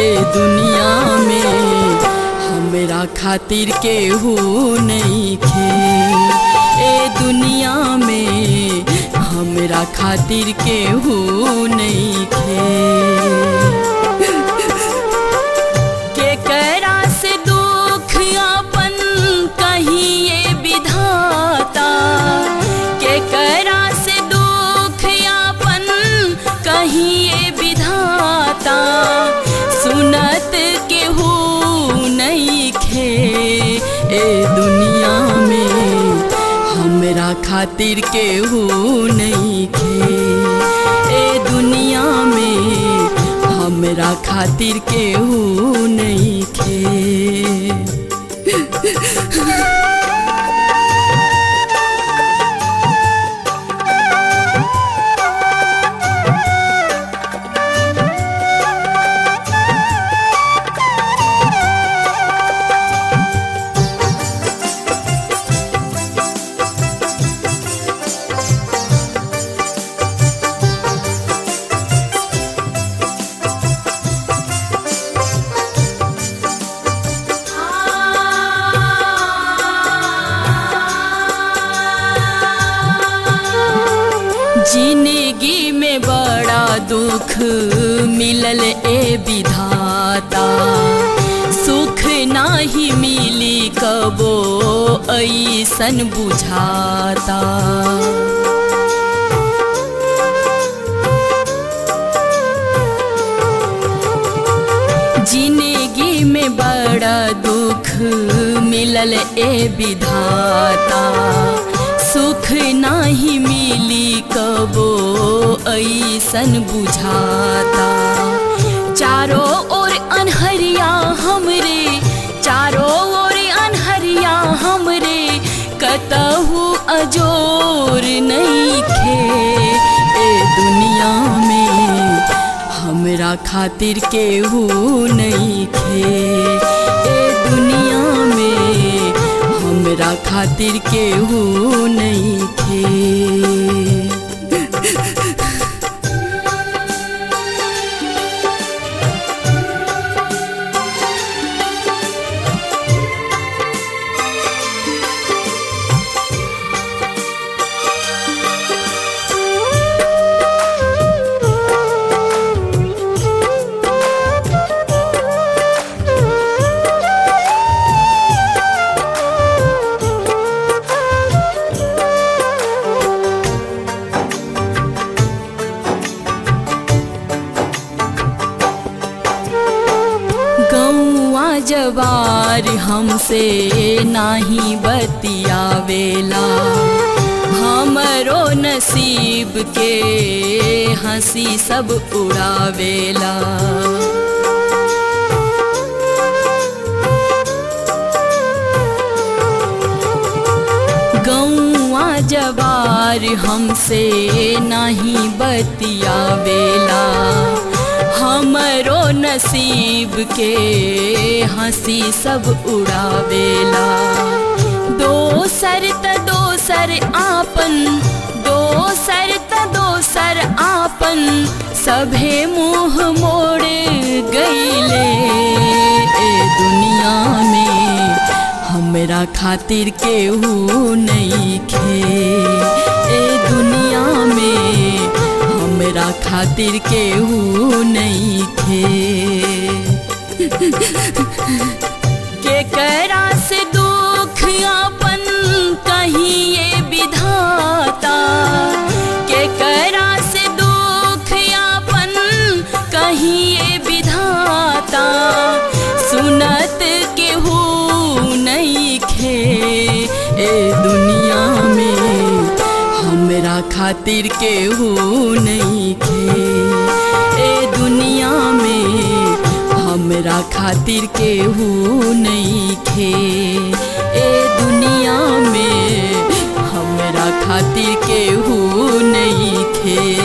ए दुनिया में हमरा खातिर केहू नहीं खे ए दुनिया में हमरा खातिर केहू नहीं खे केकरा से दुख अपन कहिए विधाता केकरा से दुख अपन कहिए विधाता सुनत केहू नहीं खे ए दुनिया में हमरा खातिर केहू नहीं खे ए दुनिया में हमरा खातिर केहू नहीं खे जिंदगी में बड़ा दुख मिलल ए विधाता सुख नाही मिली कबो ऐसन बुझाता जिंदगी में बड़ा दुख मिलल ए विधाता सुख नाही मिली कबो ऐसन बुझाता चारों ओर अनहरिया हमरे चारों ओर अनहरिया हमरे कतहु अजोर नहीं खे ए दुनिया में हमरा खातिर केहू नहीं खे ए दुनिया में हमरा खातिर केहू नहीं खे गौआ जवार हमसे नाही बतियावेला हमरो नसीब के हंसी सब उड़ावेला गौआ जवार हमसे नहीं बतियावेला हमरो नसीब के हंसी सब उड़ावेला दोसर त दोसर आपन दोसर त दोसर आपन सभे मुँह मोड़ गईले ए दुनिया में हमरा खातिर केहू नहीं खे ए दुनिया में हमरा खातिर केहू नहीं खे केकरा से दुख अपन कहिए विधाता केकरा से दुख अपन कहिए विधाता सुनत केहू नहीं खे ए दुनिया में हमरा खातिर केहू नहीं खे ए दुनिया में हमरा खातिर केहू नहीं खे ए दुनिया में हमरा खातिर केहू नहीं खे